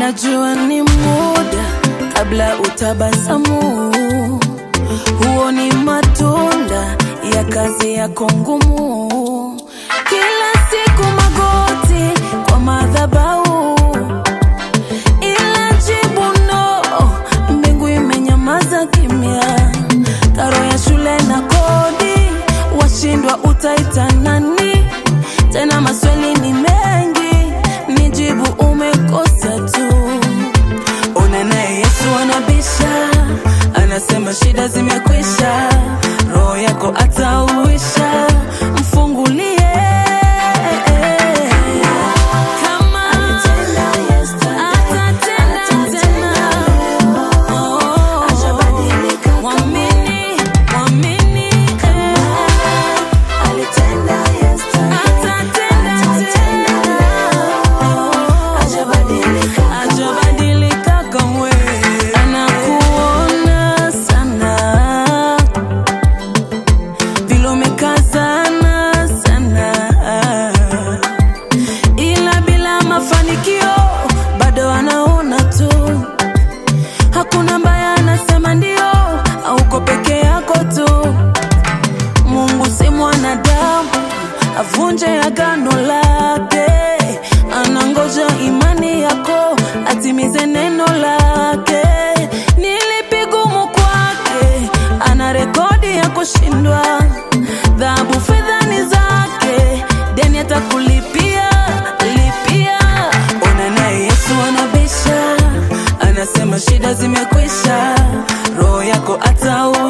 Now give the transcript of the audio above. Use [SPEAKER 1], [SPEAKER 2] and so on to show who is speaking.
[SPEAKER 1] Najua ni muda kabla utabasamu, huo ni matunda ya kazi yako ngumu. Kila siku magoti kwa madhabahu, ila jibu no, mbingu imenyamaza kimya. Karo ya shule na kodi, washindwa utaita nani? Tena maswali ni mengi, nijibu umekosa tu. Ona naye Yesu anabisha, anasema shida zimekwisha, roho yako atauisha, mfungulie kama atatenda tena. Oh, mwamini, mwamini, eh. Atatenda tena. Hajabadilika kamwe, anakuona sana vile umekazana sana, ila bila mafanikio bado anaona tu. Hakuna ambaye anasema ndio, hauko peke yako tu. Mungu si mwanadamu avunje agano lake, anangoja imani yako atimize neno lake. Nilipi gumu kwake, ana rekodi ya kushindwa. Dhahabu fedha ni zake, deni atakulipia lipia. Ona naye Yesu anabisha, anasema shida zimekwisha, roho yako atau